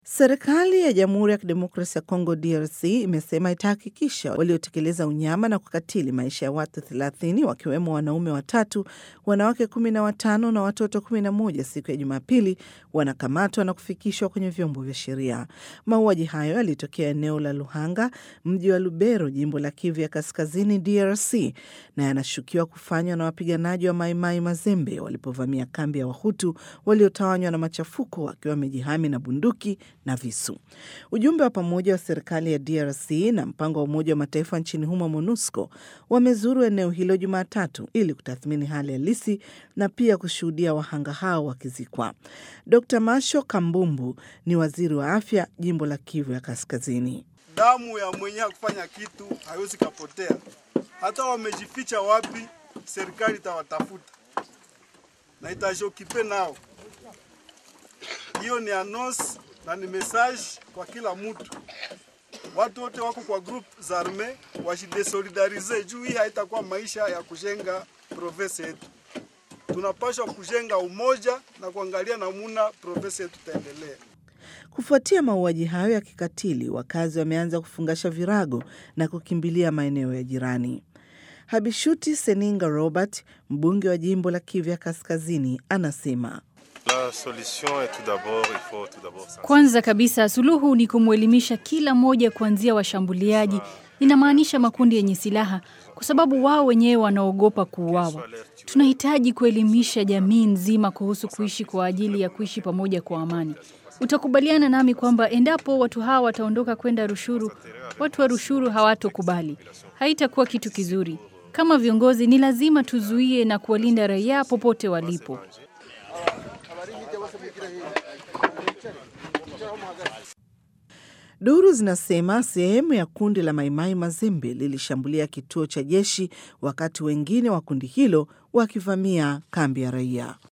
Serikali ya Jamhuri ya Kidemokrasia ya Kongo DRC imesema itahakikisha waliotekeleza unyama na kukatili maisha ya watu 30 wakiwemo wanaume watatu, wanawake kumi na watano na watoto kumi na moja siku ya Jumapili wanakamatwa na kufikishwa kwenye vyombo vya sheria. Mauaji hayo yalitokea eneo la Luhanga, mji wa Lubero, jimbo la Kivu ya Kaskazini, DRC, na yanashukiwa kufanywa na wapiganaji wa Maimai Mazembe walipovamia kambi ya Wahutu waliotawanywa na machafuko wakiwa wamejihami na bunduki na visu. Ujumbe wa pamoja wa serikali ya DRC na mpango wa Umoja wa Mataifa nchini humo MONUSCO wamezuru eneo hilo Jumatatu ili kutathmini hali halisi na pia kushuhudia wahanga hao wakizikwa. Dr Masho Kambumbu ni waziri wa afya jimbo la Kivu ya Kaskazini. Damu ya mwenye hakufanya kitu haiwezi kapotea, hata wamejificha wapi, serikali itawatafuta na itashokipe nao. Hiyo ni anos na ni message kwa kila mtu. Watu wote wako kwa group za arme wajidesolidarize juu hii haitakuwa maisha ya kujenga province yetu. Tunapaswa kujenga umoja na kuangalia namuna province yetu itaendelea. Kufuatia mauaji hayo ya kikatili, wakazi wameanza kufungasha virago na kukimbilia maeneo ya jirani. Habishuti Seninga Robert, mbunge wa jimbo la Kivu ya Kaskazini, anasema kwanza kabisa suluhu ni kumwelimisha kila mmoja, kuanzia washambuliaji, inamaanisha makundi yenye silaha, kwa sababu wao wenyewe wanaogopa kuuawa. Tunahitaji kuelimisha jamii nzima kuhusu kuishi kwa ajili ya kuishi pamoja kwa amani. Utakubaliana nami kwamba endapo watu hawa wataondoka kwenda Rushuru, watu wa Rushuru hawatokubali. Haitakuwa kitu kizuri. Kama viongozi, ni lazima tuzuie na kuwalinda raia popote walipo. Duru zinasema sehemu ya kundi la Maimai Mazembe lilishambulia kituo cha jeshi wakati wengine wa kundi hilo wakivamia kambi ya raia.